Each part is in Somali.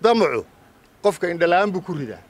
damacu qofka indhala'aan buu ku ridaa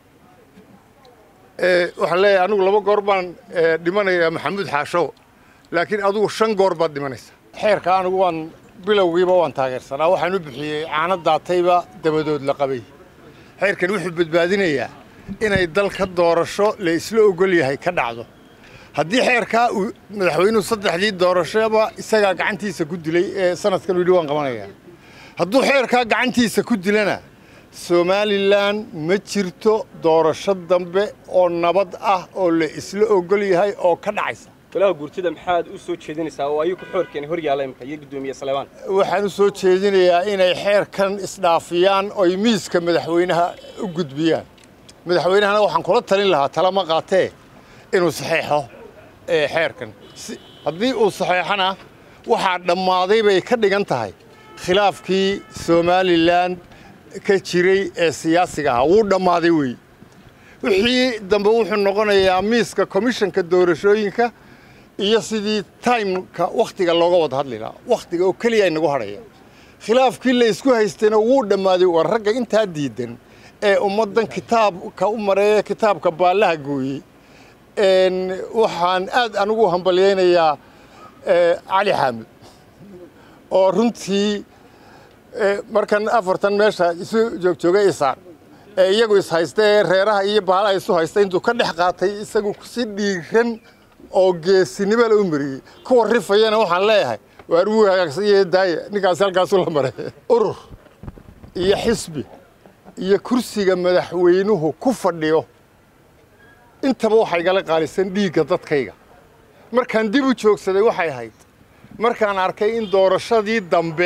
waxaan leeyahay anigu laba goor baan dhimanayaa maxamuud xaasho laakiin adigu shan goor baad dhimanaysaa xeerka anigu waan bilowgiiba waan taageersanaa waxaan u bixiyey caano daatayba dabadood la qabay xeerkan wuxuu badbaadinayaa inay dalka doorasho la isla ogol yahay ka dhacdo haddii xeerkaa uu madaxweynuhu saddexdii doorashoba isagaa gacantiisa ku dilay ee sanadkan yidhi waan qabanayaa hadduu xeerkaa gacantiisa ku dilana somalilan ma jirto doorasho dambe oo nabad ah oo la isla ogol yahay oo ka dhacaysa golaha guurtida maxaad u soo jeedinaysaa oo ayuu ku xoorkeena hor yaalla imika iyo guddoomiye salebaan waxaan u soo jeedinayaa inay xeerkan isdhaafiyaan oy miiska madaxweynaha u gudbiyaan madaxweynahana waxaan kula talin lahaa talama qaatee inuu saxeexo xeerkan haddii uu saxeexana waxaa dhammaaday bay ka dhigan tahay khilaafkii somalilan ka jiray ee siyaasiga ahaa wuu dhammaaday wey wixii dambe wuxuu noqonayaa miiska komishanka doorashooyinka iyo sidii taimka wakhtiga looga wada hadli lahaa wakhtiga oo keliya inagu hadhaya khilaafkii la isku haystayna wuu dhammaaday war ragga intaa diidan ee ummaddan kitaabka u mareeya kitaabka baallaha gooyey waxaan aad anigu hambalyaynayaa cali xaamud oo runtii markan afartan meesha isu joogjoogay isaan ee iyagu ishaysta ee reeraha iyo baalaha isu haysta intuu ka dhex qaatay isagu si dhiiran oo geesinimo la u mariyey kuwa rifayana waxaan leeyahay waar wuu hagaagsan yahe daaya ninkaasi halkaasu la maray urur iyo xisbi iyo kursiga madaxweynuhu ku fadhiyo intaba waxaa igala qaalisan dhiigga dadkayga markaan dib u joogsaday waxay ahayd markaan arkay in doorashadii dambe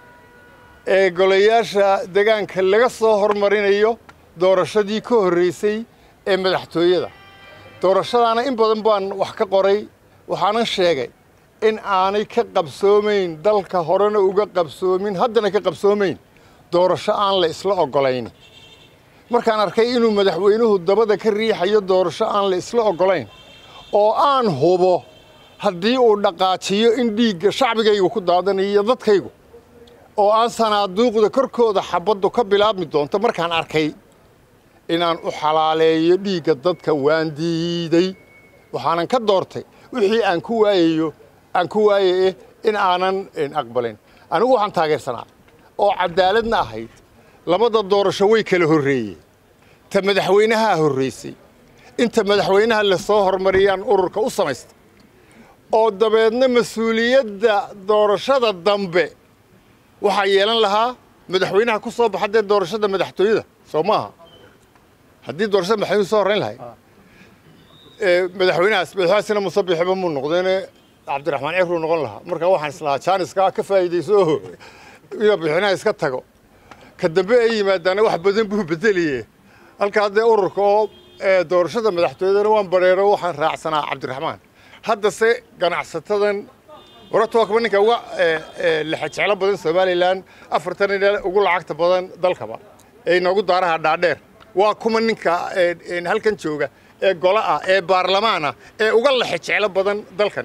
ee golayaasha degaanka laga soo hormarinayo doorashadii ka horraysay ee madaxtooyada doorashadaana in badan baan wax ka qoray waxaanan sheegay in aanay ka qabsoomayn dalka horena uga qabsoomin haddana ka qabsoomayn doorasho aan la isla oggolayn markaan arkay inuu madaxweynuhu dabada ka riixayo doorasho aan la isla oggolayn oo aan hubo haddii uu dhaqaajiyo in dhiigga shacbigaygu ku daadanayo dadkaygu oo aan sanaaduuqda korkooda xabaddu ka bilaabmi doonto markaan arkay inaan u xalaaleeyo dhiigga dadka waan diiday waxaanan ka doortay wixii aan ku waayayo aan ku waayaye in aanan aqbalin anigu waxaan taageersanaa oo caddaaladna ahayd labada doorasho way kala horreeyeen ta madaxweynahaa horraysay inta madaxweynaha la soo hormariyaan ururka u samaystay oo dabeedna mas-uuliyadda doorashada dambe waxaa yeelan lahaa madaxweynaha ku soo baxa dee doorashada madaxtooyada soo maaha haddii doorashada madaxweynuhu soo horrayn lahay madaxweynahaas madaxweynahaasina musabixiba muu noqdeene cabdiraxmaan ciruu noqon lahaa marka waxaan islahaa jaaniskaa ka faa'iidayso oo inuu madaxweynaha iska tago ka dambe ay yimaadaana wax badan buu bedeliye halkaa dee ururka oo doorashada madaxtooyadana waan bareero waxaan raacsanaa cabdiraxmaan haddase ganacsatadan warata waa kuba ninka uga lexajeclo badan somalilan afartan ina ugu lacagta badan dalkaba ee inoogu daaraha dhaadheer waa kuma ninka halkan jooga ee golo ah ee baarlamaan ah ee uga lexajeclo badan dalkan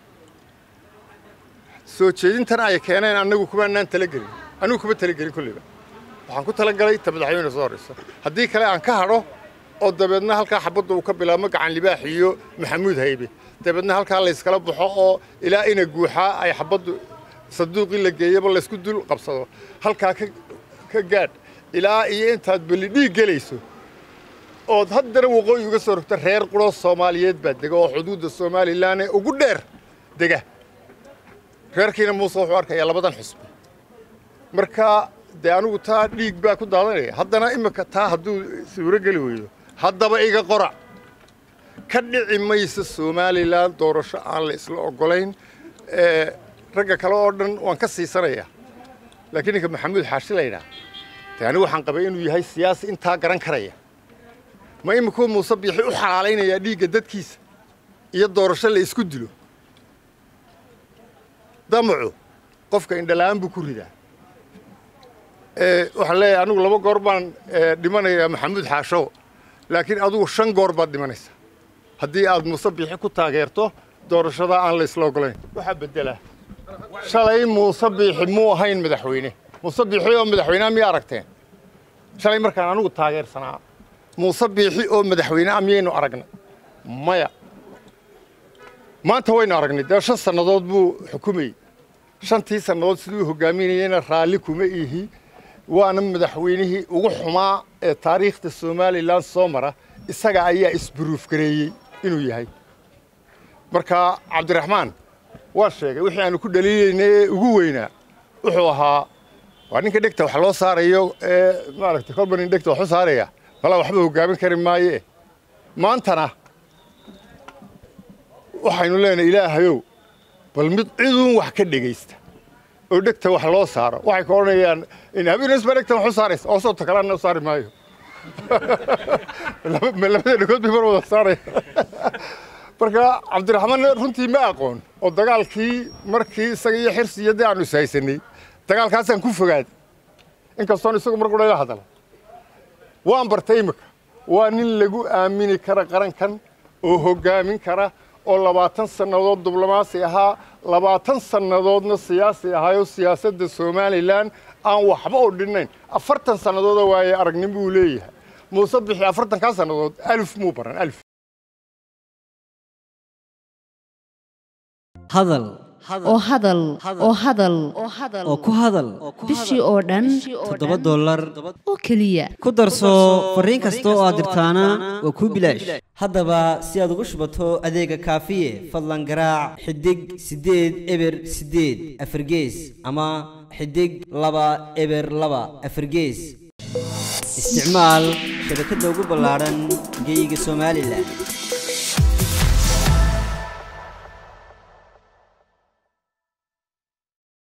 soo jeedintan ay keeneen annagu kumaanaan talagelin anigu kuma talagelin kolleyba waxaan ku talagalay ta madaxweyne soo horrayso haddii kale aan ka hadho oo dabeedna halkaa xabadda uu ka bilaabmo gacan libaax iyo maxamuud haybe dabeedna halkaa layskala baxo oo ilaa ina guuxaa ay xabaddu sanduuqii la geeyaba laysku dul qabsado halkaa ka gaadh ilaa iyo intaad beli dhiig gelayso ood haddana waqooyi uga soo rogta reer quroo soomaaliyeed baa dega oo xuduudda somalilan ee ugu dheer dega reerkiina muuse wuxuu arkayaa labadan xusbi marka dee anigu taa dhiig baa ku daadanaya haddana imika taa hadduu suuro geli weydo haddaba iga qorac ka dhici maysa somalilan doorasho aan la isla oggolayn ragga kale oo dhan waan ka siisanaya laakiin ninka maxamuud xaashi laydhaa dee anigu waxaan qabay inuu yahay siyaasi intaa garan karaya ma imikuu muuse biixi u xalaalaynayaa dhiigga dadkiisa iyo doorasho la isku dilo damacu qofka indhala'aan buu ku ridaa waxaan leeyahay anigu laba goor baan dhimanayaa maxamuud xaasho laakiin adigu shan goor baad dhimanaysaa haddii aad muuse biixi ku taageerto doorashada aan la isla oggolayn waxaa beddelaa shalay muuse biixi muu ahayn madaxweyne muuse biixi oo madaxweyneha miya aragteen shalay markaan anigu taageersanaa muuse biixi oo madaxweyne ah miyaynu aragnay maya maanta waynu aragnay dee shan sannadood buu xukumayey shantii sannadood siduu hogaaminayeyna raalli kuma ihi waana madaxweynihii ugu xumaa ee taariikhda somalilan soo mara isaga ayaa isburuufgareeyey inuu yahay marka cabdiraxmaan waa sheegay wixii aanu ku dhaliilaynay ee ugu weynaa wuxuu ahaa waa ninka dhegta wax loo saarayo ee maaragtay kolba nin dhegta wax u saaraya malaa waxba hogaamin kari maaye maantana waxaynu leenahay ilaahayow bal mid ciduun wax ka dhegaysta oo dhegta wax loo saaro waxay ka odhanayaan in habeenisba dhegta wax u saaraysa oo soobta kalena u saari maayo labada dhegood bay mar wada saaraya marka cabdiraxmaan runtii ma aqoon oo dagaalkii markii isaga iyo xirsi iyo dee aanu ishaysanay dagaalkaasaan ku fogaaday inkastoon isagu mar qura ila hadala waan bartay imika waa nin lagu aamini kara qarankan oo hoggaamin kara oo labaatan sannadood diblomaasi ahaa labaatan sannadoodna siyaasi ahaayoo siyaasadda somalilan aan waxba u dhinnayn afartan sannadoodoo waaye aragnin buu leeyahay muuse bixi afartankaa sannadood alif muu baran alif hadal oo hadal oo hadal oo ku hadal bishii oo dhan toddoba dollar oo keliya ku darso fariin kasta oo aad dirtaana waa kuu bilaash haddaba si aad ugu shubato adeega kaafiye fadlan garaac xidig siddeed eber siddeed afargees ama xidig laba eber laba afargees isticmaal shabakadda ugu ballaadhan geyga somalilan